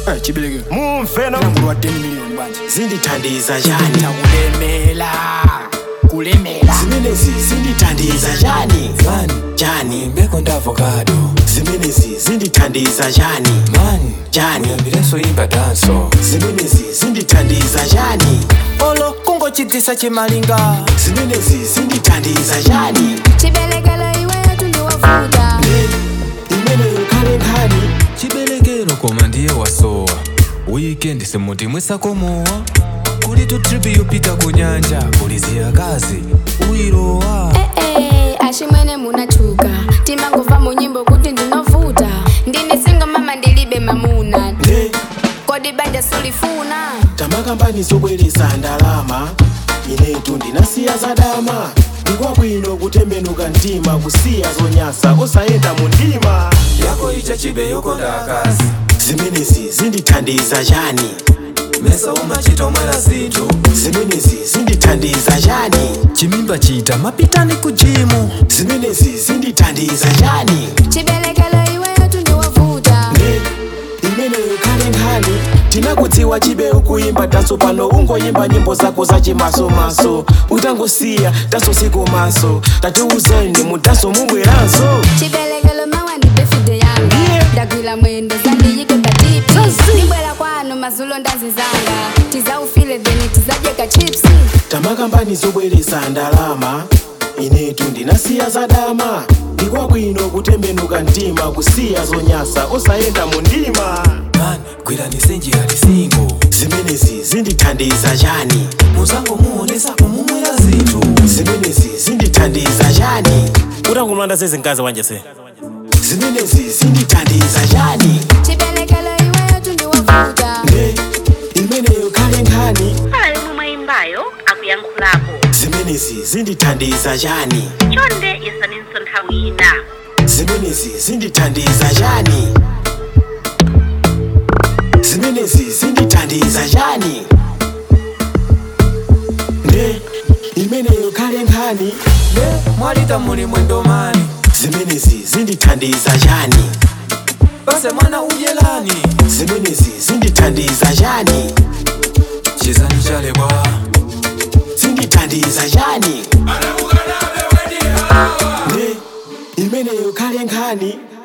Eh, chibeleke mumfeno mkulu wa 10 million banje zindithandiza chani kulemela kulemela zimenezi zindithandiza chani chani mbeko ndi avocado zimenezi zindithandiza chani mani chani uyambirenso imba danso zimenezi zindithandiza chani olo kungochidzisa chimalinga zimenezi zindithandiza chani chibelekelo iweyo tundiwavuta imeneyo khale nkhani chibelekelo koma ndiye wasowa wikendi simuti mwisakomowa kuli tu tripi yopita ku nyanja kuli ziyakazi uyilowa ee ashimwene munachuka timangova mu nyimbo kuti ndinovuta ndine singo mama ndilibe mamuna ne kodi banja sulifuna tamakambani zobweresa ndalama inetu ndinasiya zadama ndikwabwino kutembenuka mtima kusiya zonyasa osayenda mu ndima yako icha chibe yokonda akazi zimenezi zindithandiza chani mesa umachitomwera zinthu zimenezi zindithandiza chani chimimba chita mapitani ku jimu zimenezi zindithandiza chani chibelekelo iweyo tundiwavuta ne imeneyo khale nkhani tinakudziwa chibe ukuyimba tanso pano ungoyimba nyimbo zako zachimasomaso utangosiya tanso sikomaso tatiuzani mutanso mubweranso chibelekelo mawa ndi befude yanga Yeah. ndagwira mwendo zandiyike patipi ndibwera kwanu mazulo ndazizanga tizaufile then tizadyeka chipsi tamakambani zobweresa ndalama inetu ndinasiya zadama ndikwabwino kutembenuka mtima kusiya zonyasa osayenda mu ndima mani gwirani njira lisingo zimenezi zindithandiza chani muzango muonesa kumumwera zinthu zimenezi zindithandiza chani utankumlanda sezinkazi wanje se zimenezi zindithandiza chani chibelekelo iweyo tundiwavuta ne imeneyo khale nkhani pala yomwe mwayimbayo akuyankhulapo zimenezi zindithandiza chani chonde yesaninso nthawi ina zimenezi zindithandiza chani zimenezi zindithandiza chani ne imeneyo khale nkhani mwalita muli mwendo mani zimenezi zindithandiza chani base mwana udyelani zimenezi zindithandiza chani chizani chalebwa zindithandiza chani ne imeneyo khale nkhani